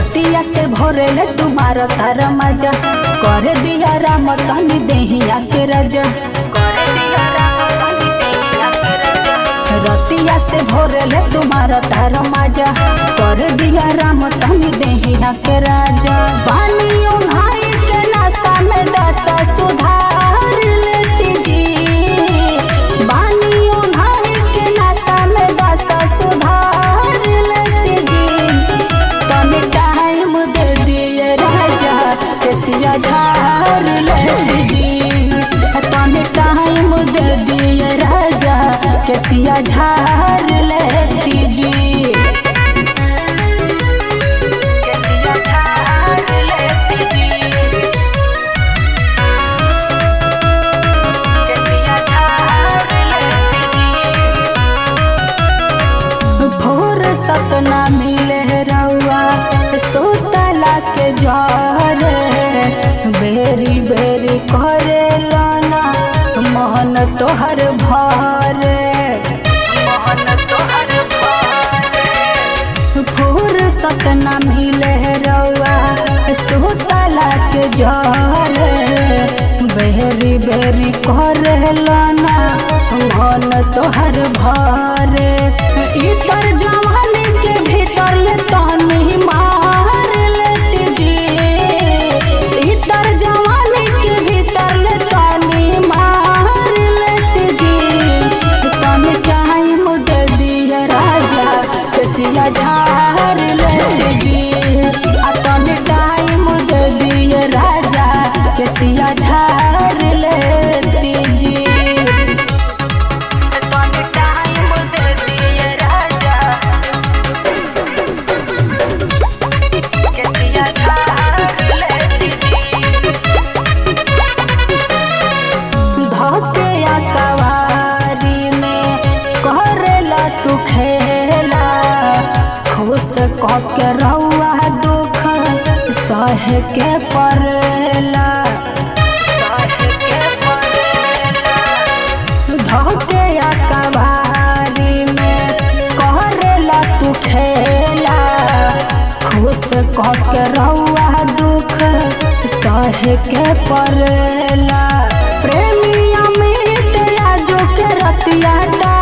रतिया से भोरे तुम्हारा तारा मजा कर दिया राम तनी देहिया के राजा रतिया से भोरे तुम्हारा तारा मजा कर दिया राम तनी देहिया के राजा बानियों भाई के नासा में दशा सुधार लेती जी बानियों भाई के नासा में दशा सुधार लेती जी तनी टाइम दे दिए राजा केसिया झार लेती जी तनी टाइम दे दिए राजा केसिया झार लेती जी केसिया झार लेती जी केसिया झार लेती जी भोर सपना मिले रउआ सोतला के जरे बेरी बेरी करे लाना मन तोहर भरे भोर सपना मिले रउआ सोतला के जरे बेरी बेरी करे लाना मन तोहर भरे इतर जवानी के भीतर ले तनी मार लेती जी इतर जवानी के भीतर ले तनी मार लेती जी तनी टाइम दे दिए राजा केसिया झार लेती जी आ तनी टाइम दे दिए राजा केसिया झार लेती जी तनी टाइम दे दिए राजा केसिया झार लेती धके अकवारी में करेला तू खेला खुश कह के रउआ दुख सह के परेला धके अकवारी में करेला तू खेला खुश कह के रउआ दुख सह के परेला प्रेमी अमित आजो के रतिया